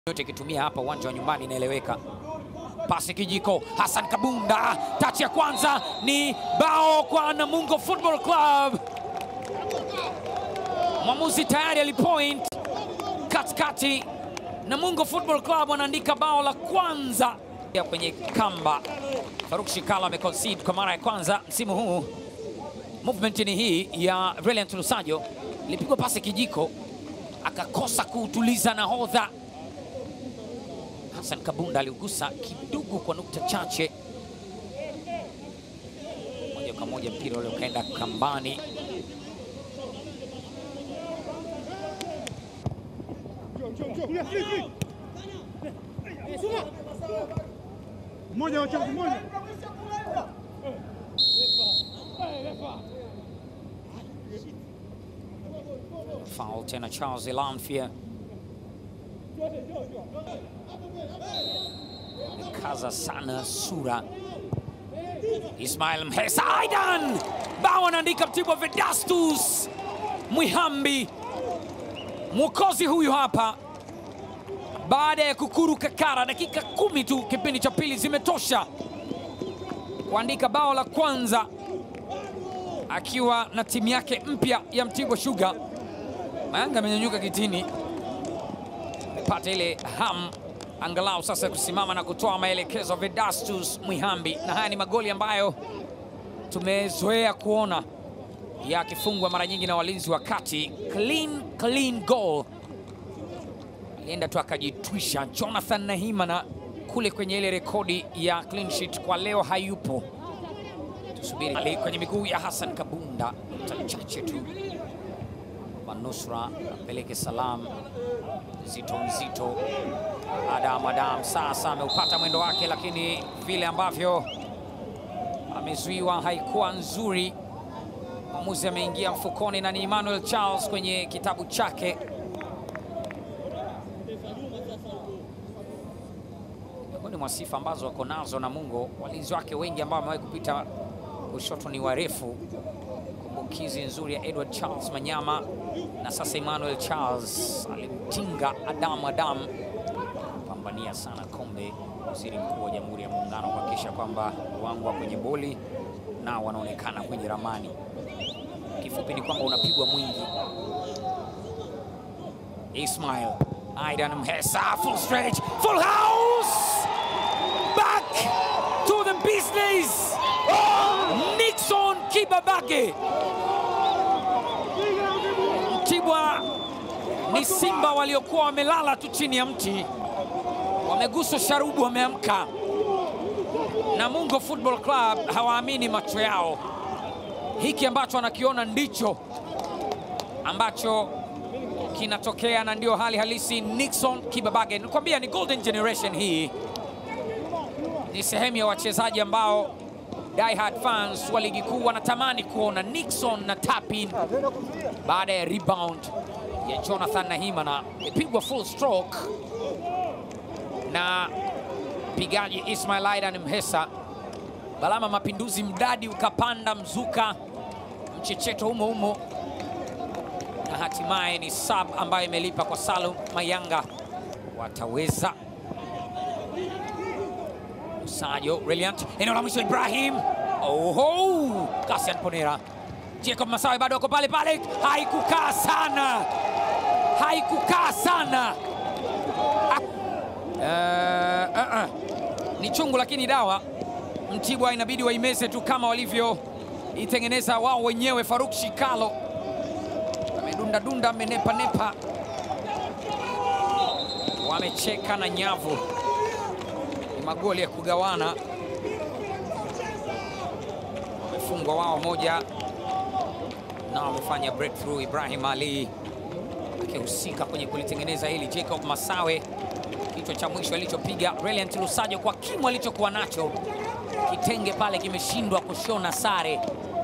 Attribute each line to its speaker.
Speaker 1: yote ikitumia hapa uwanja wa nyumbani inaeleweka. Pasi kijiko, Hassan Kabunda, tachi ya kwanza ni bao kwa Namungo Football Club. Mwamuzi tayari alipoint katikati. Namungo Football Club wanaandika bao la kwanza ya kwenye kamba. Faruk Shikala ameconcede kwa mara ya kwanza msimu huu. Movement ni hii ya Reliant Lusajo, ilipigwa pasi kijiko, akakosa kuutuliza nahodha Hassan Kabunda aliugusa kidogo kwa nukta chache, moja kwa moja mpira ule ukaenda kambani.
Speaker 2: Mmoja wachafu mmoja.
Speaker 1: Foul tena Charles Elanfia kaza sana sura. Ismail Mhesa Aidan bao anaandika Mtibwa Vedastus Mwihambi, mwokozi huyu hapa, baada ya kukuru kakara. Dakika kumi tu kipindi cha pili zimetosha kuandika bao la kwanza akiwa na timu yake mpya ya Mtibwa Sugar. Mayanga amenyanyuka kitini, amepata ile ham angalau sasa kusimama na kutoa maelekezo Vedastus Mwihambi, na haya ni magoli ambayo tumezoea kuona yakifungwa mara nyingi na walinzi wa kati. Clean, clean goal, alienda tu akajitwisha. Jonathan Nahimana kule kwenye ile rekodi ya clean sheet kwa leo hayupo. Tusubiri Ali kwenye miguu ya Hassan Kabunda, chache tu manusra apeleke salam nzito nzito. Adam Adam sasa ameupata mwendo wake, lakini vile ambavyo amezuiwa haikuwa nzuri. Mwamuzi ameingia mfukoni na ni Emmanuel Charles kwenye kitabu chake. Miongoni mwa sifa ambazo wako nazo Namungo, walinzi wake wengi ambao wamewahi kupita kushoto ni warefu. Kumbukizi nzuri ya Edward Charles Manyama na sasa Emmanuel Charles alimtinga Adam Adam pambania sana kombe. Waziri Mkuu wa Jamhuri ya Muungano kuhakikisha kwamba wangu wa kwenye boli nao wanaonekana kwenye ramani. Kifupi ni kwamba unapigwa mwingi. Ismail Aidan Mhesa, full stretch, full house, back to the business. Nixon Kibabage. Mtibwa ni Simba waliokuwa wamelala tu chini ya mti, wameguswa sharubu, wameamka. Namungo Football Club hawaamini macho yao. Hiki ambacho wanakiona ndicho ambacho kinatokea na ndio hali halisi. Nixon Kibabage, nikwambia ni golden generation hii, ni sehemu ya wachezaji ambao diehard fans wa ligi kuu wanatamani kuona Nixon na tapin baada ya rebound ya Jonathan Nahimana imepigwa full stroke na mpigaji Ismail Aidan Mhesa. Balama Mapinduzi, mdadi ukapanda mzuka, mchecheto humo humo, na hatimaye ni sub ambayo imelipa kwa Salum Mayanga. Wataweza Usajo Reliant, eneo la mwisho Ibrahim. Oho, Kasian Ponera, Jacob Masawe bado wako pale pale, haikukaa sana, haikukaa sana. Uh, uh, uh. Ni chungu lakini dawa. Mtibwa inabidi waimeze tu kama walivyoitengeneza wao wenyewe. Faruk Shikalo amedunda dunda, amenepa nepa, wamecheka na nyavu ni magoli ya kugawana, wamefungwa wao moja na wamefanya breakthrough. Ibrahim Ali akihusika kwenye kulitengeneza hili. Jacob Masawe kichwa cha mwisho alichopiga Reliant Lusajo kwa kimo alichokuwa nacho, kitenge pale kimeshindwa kushona sare.